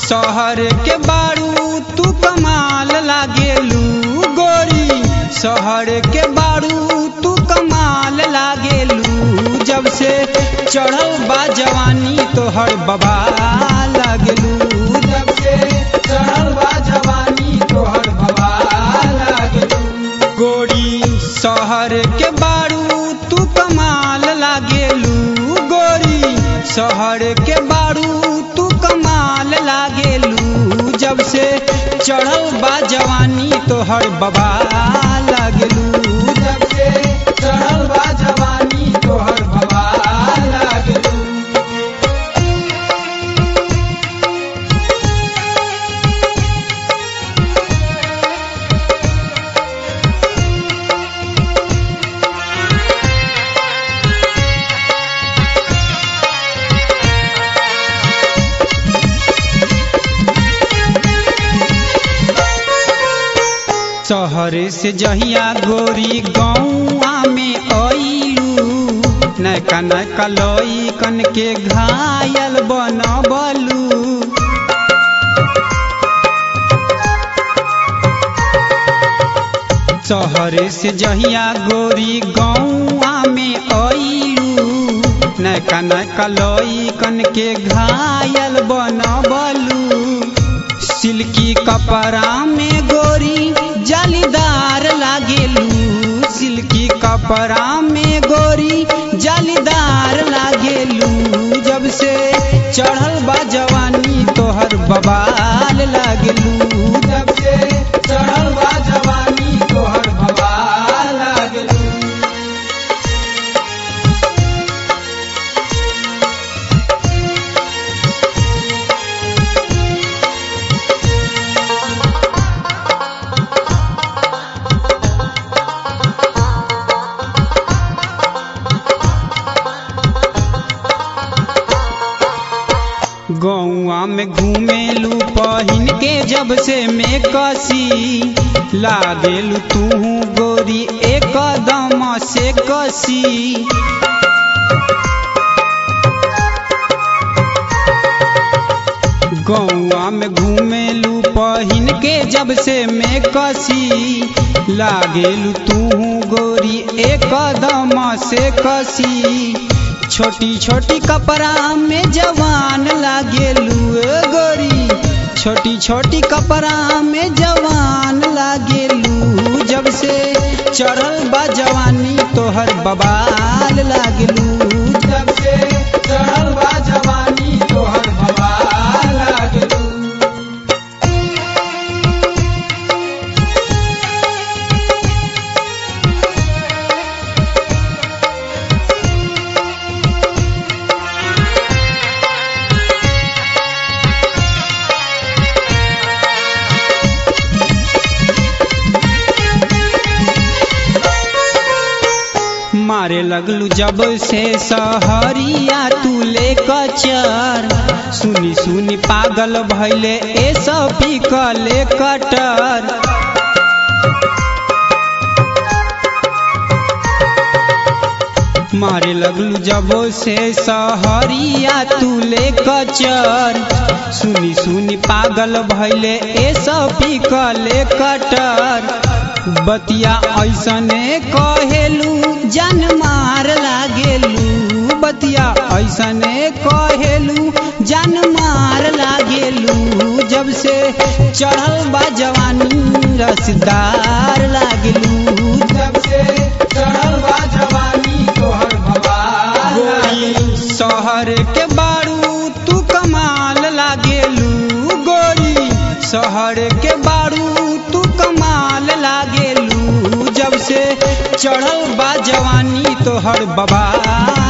शहर के बारू तू कमाल लागेलू गोरी शहर के बारू तू कमाल लागेलू जब से चढ़ल बा जवानी तोहर बबा लागेलू जब से चढ़ल बा जवानी तोहर बबा लागेलू गोरी शहर के बारू तू कमाल लागेलू गोरी शहर के बारू तू कमाल लागेलू जब से चढ़ल बा जवानी तोहर बबा लागेलू जब से चढ़ल बा जवानी तोहर बबा लागेलू शहर से जहिया गोरी गौआ में अइलू नैका नैका लई कन के घायल बनबलू शहर से जहिया गोरी गौआ में अइलू नैका नैका लई कन के घायल बनबलू सिल्की कपड़ा में गोरी जालीदार लागेलू सिल्की कपड़ा में गोरी जालीदार लागेलू जब से चढ़ल बा जवानी तोहर बबाल लागेलू जब से चढ़ल बा जवानी तोहर बबाल लागेलू गौआ में घूमेलू पहिन के जब से मैं कसी लागेलू तू गोरी एक दम से कसी गौआ में घूमेलू पहिन के जब से मैं कसी लागेलू तू गोरी एक दम से कसी छोटी छोटी कपड़ा में जवान लागेलू गोरी छोटी छोटी कपड़ा में जवान लागेलू जब से चढ़ल बा जवानी तोहर बबाल लागेलू जब से चढ़ल बा जवानी तोहर बबाल लागेलू मारे लगलू जब से सहरिया तू ले कचर सुनी सुनी पागल भैले ए सब कले कटर मारे लगलू जब से सहरिया तू ले कचर सुनी सुनी पागल भैले ए सब कले कटर बतिया ऐसने कहेलू जन मार लागेलू बतिया ऐसने कहेलू जन मार लागेलू जब से चढ़ल बा जवानी रसदार लागेलू जब से चढ़ल बा जवानी तोहर गोरी शहर के बारू तू कमाल लागेलू गोरी शहर के बारू तू कमाल लागेलू जब से चढ़ल बा जवानी तोहर बबा